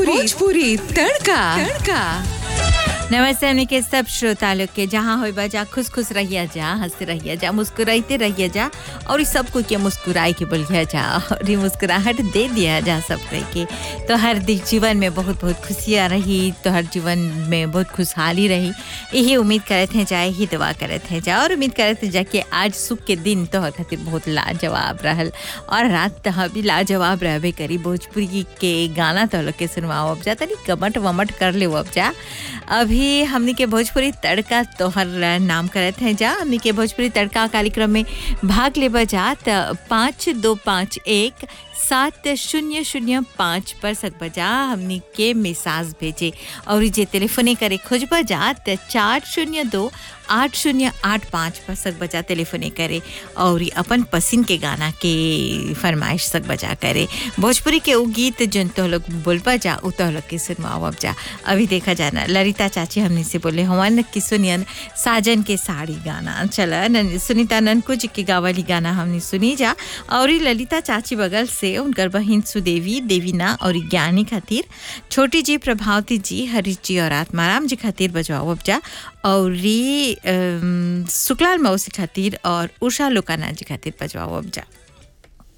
भोजपुरी तड़का तड़का नमस्ते हमने के सब श्रोता लोग के जहाँ हो बजा खुश खुश रहिए जा हंसते रहिए जा मुस्कुराते रहिए जा और इस सबको के मुस्कुराए के बोलिए जा और ये मुस्कुराहट दे दिया जा सब कह के तो हर दिन जीवन में बहुत बहुत खुशियाँ रही तो हर जीवन में बहुत खुशहाली रही यही उम्मीद करते हैं जा यही दुआ करते हैं जा और उम्मीद करते हैं जा कि आज सुख के दिन तो खातिर बहुत लाजवाब रहल और रात तह भी लाजवाब रहबे करी भोजपुरी के गाना तो लोग के सुनवाओ अब जा तनी कमट वमट कर ले अब जा अभी हमनी के भोजपुरी तड़का तोहर नाम करत हैं जा हमनी के भोजपुरी तड़का कार्यक्रम में भाग लेबा जा त पाँच दो पाँच एक सात शून्य शून्य पाँच पर सकबा जा हमनी के मैसेज भेजे और जे टेलीफोने करे खोजबा जा त चार शून्य दो आठ शून्य आठ पाँच पर सक बजा टेलीफोने करे और अपन पसंद के गाना के फरमाइश सक बजा करे भोजपुरी के वो गीत जन तो लोग बोलबा जा उ तो लोग के सुनवाओ अब जा अभी देखा जाना ललिता चाची हमने से बोले हवन की सुनियन साजन के साड़ी गाना चला नन, सुनीता ननकू जी के गावली गाना हमने सुनी जा और ललिता चाची बगल से उनकर बहन सुदेवी देवीना और ज्ञानी खातिर छोटी जी प्रभावती जी हरीश जी और आत्माराम जी खातिर बजवाओ अब जा और शुक्लाल मौसी खातिर और उषा लोकाना जी खातिर बजवाओ अब जा